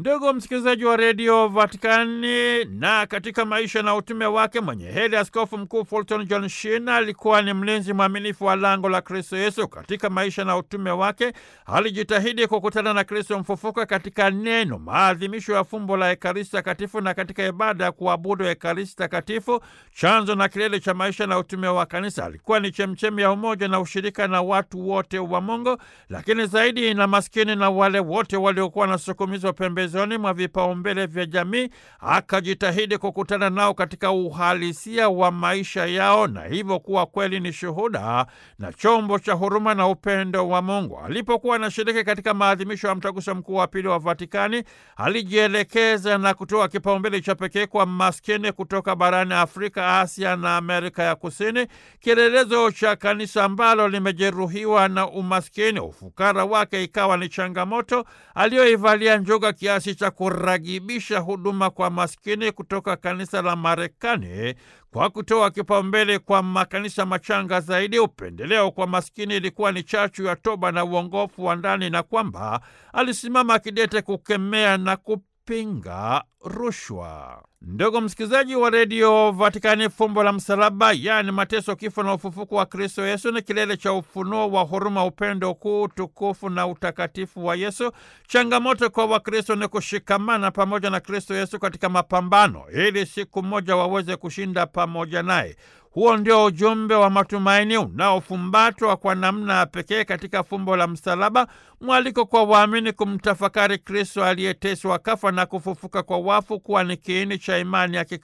Ndugu msikilizaji wa redio Vatikani, na katika maisha na utume wake mwenye heri Askofu Mkuu Fulton John Shina alikuwa ni mlinzi mwaminifu wa lango la Kristo Yesu. Katika maisha na utume wake alijitahidi kukutana na Kristo mfufuka katika neno, maadhimisho ya fumbo la Ekaristi Takatifu na katika ibada ya kuabudu Ekaristi Takatifu, chanzo na kilele cha maisha na utume wa Kanisa. Alikuwa ni chemchemi ya umoja na ushirika na watu wote wa Mungu, lakini zaidi na maskini na wale wote waliokuwa wanasukumizwa pembezoni mwa vipaumbele vya jamii. Akajitahidi kukutana nao katika uhalisia wa maisha yao, na hivyo kuwa kweli ni shuhuda na chombo cha huruma na upendo wa Mungu. Alipokuwa anashiriki katika maadhimisho ya mtaguso mkuu wa pili wa Vatikani, alijielekeza na kutoa kipaumbele cha pekee kwa maskini kutoka barani Afrika, Asia na Amerika ya Kusini, kielelezo cha kanisa ambalo limejeruhiwa na umaskini. Ufukara wake ikawa ni changamoto aliyoivalia njuga kiasi cha kuragibisha huduma kwa maskini kutoka kanisa la Marekani kwa kutoa kipaumbele kwa makanisa machanga zaidi. Upendeleo kwa maskini ilikuwa ni chachu ya toba na uongofu wa ndani, na kwamba alisimama kidete kukemea na kupinga rushwa. Ndugu msikilizaji wa redio Vatikani, fumbo la msalaba, yaani mateso, kifo na ufufuko wa Kristo Yesu ni kilele cha ufunuo wa huruma, upendo kuu, utukufu na utakatifu wa Yesu. Changamoto kwa Wakristo ni kushikamana pamoja na Kristo Yesu katika mapambano, ili siku moja waweze kushinda pamoja naye. Huo ndio ujumbe wa matumaini unaofumbatwa kwa namna ya pekee katika fumbo la msalaba, mwaliko kwa waamini kumtafakari Kristo aliyeteswa, kafa na kufufuka kwa wafu kuwa ni kiini cha imani ya